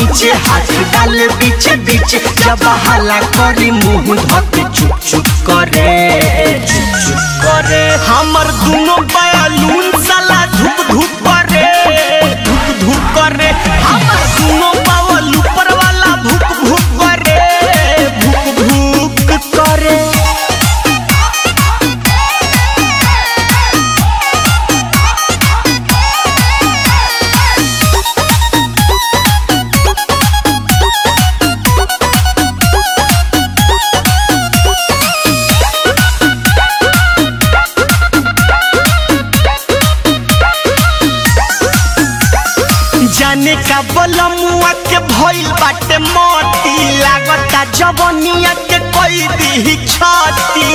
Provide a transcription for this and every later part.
नीचे हाथ डाल बीच बीच जब हला करी मुंह धके चुप चुप करे चुप चुप करे हमर दोनों बयालून साला धुप धुप करे धुप धुप करे हमर दोनों बावल ऊपर वाला भुक भुक करे भुक भुक करे जाने का बलमुआ के भइल बाटे मोती लागता जवनिया के कोई दी छाती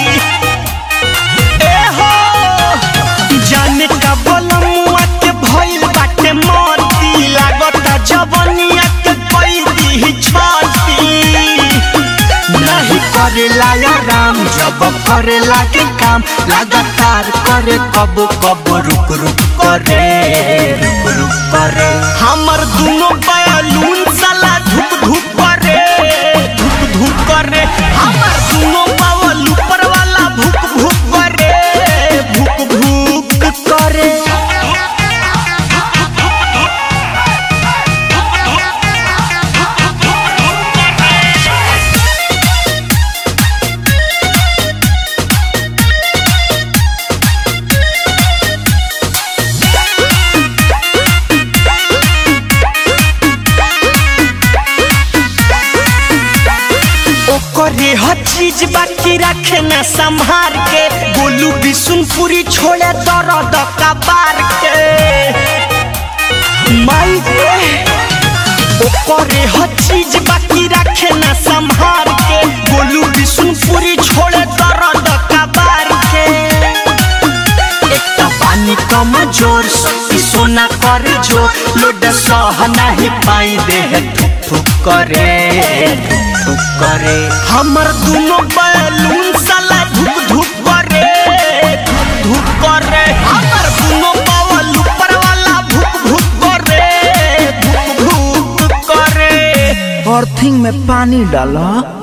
ए हो जाने का बलमुआ के भइल बाटे मोती लागता जवनिया के कोई दी छाती नहीं करेला या राम जब करे लागे काम लगातार करे कब कब रुक रुक करे रुक रुक करे हमर दोनों बयालून साला धुक धुक करे धुक धुक करे हमर दोनों बावल ऊपर वाला भुक भुक करे भुक भुक करे ओकरे हर चीज बाकी रखे न संभार के गोलू बिशुनपुरी छोड़े दर्द कबार के माई रे ओकरे हर चीज बाकी रखे न संभार के गोलू बिशुनपुरी छोड़े दर्द कबार के एक तो पानी कम जोर शक्ति सोना कर जो लोड सह नहीं पाई देह थुक थुक करे थुक थुक करे हमर दोनों बैलून साला धुक धुक करे धुक धुक करे हमर दोनों बावल ऊपर वाला भुक भुक करे भुक भुक करे अर्थिंग में पानी डाला